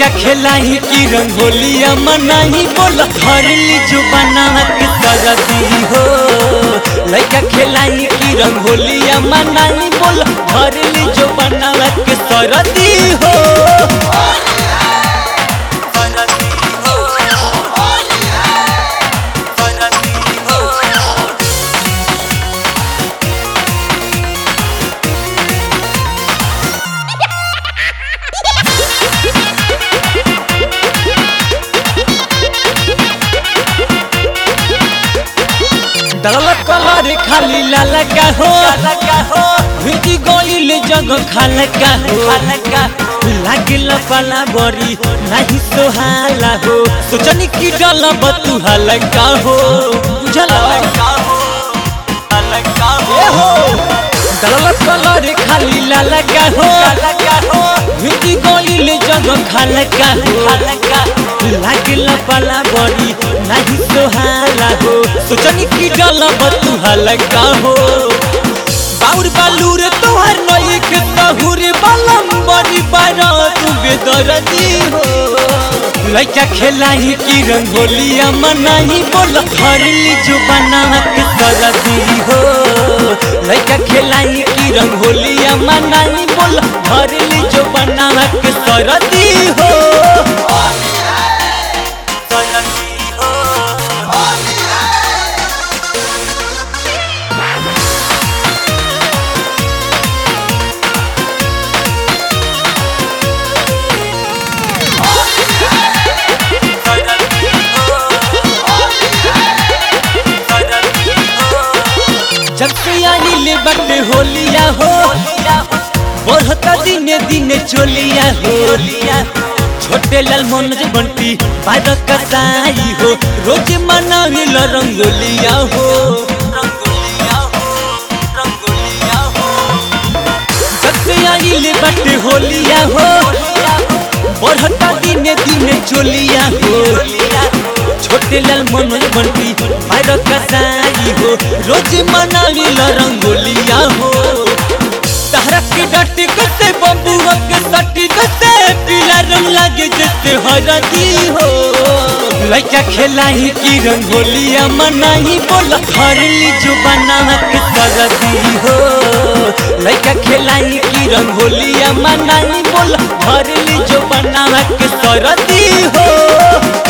लड़का खेलाई की रंगोलिया मनाही बोल हरली जो बनावा के सरदी हो लड़का खेलाई की रंगोलिया मनाही बोल हरली जो बनावा के सरदी हो सरदी हो सरदी हो डल कलर खाली लाल का हो भिटी गईल जगह खाल का हो लागिल पाला बरी नाही सोहाला हो सोचनी की डल बतू हाल का हो बुझल डल कलर खाली लाल का हो भिटी गईल जगह खाल का हो लागिल पाला बरी नाही सोहाला हो सोचनी की डल बतू हाल का हो बाउर बालूर तोहर नई के तहुर बलम बड़ी बारा तू बेदरदी हो लइका खेलाई की रंगोलिया मनाही बोल हरली जो बनावा के सरदी हो लइका खेलाई की रंगोलिया मनाही बोल हरली जो बनावा के सरदी हो सरदी हो जब से आई ले बटे होलिया हो बढ़ता दिने दिने चोलिया हो छोटे लाल मनोज बंटी बादक कसाई हो रोज मनाविल रंगोलिया हो जब से आई ले बटे होलिया हो बढ़ता दिने दिने चोलिया हो छोटे लाल मनोज बंटी बादक कसाई हो रोज मनाविल रंगोलिया हो तहरा के डटी कते बबुआ के सटी कते पीला रंग लागे जैसे हरदी हो लइका खेलाई की रंगोलिया मनाही बोल हरली जो बनावा के सरदी हो लइका खेलाई की रंगोलिया मनाही बोल हरली जो बनावा के सरदी हो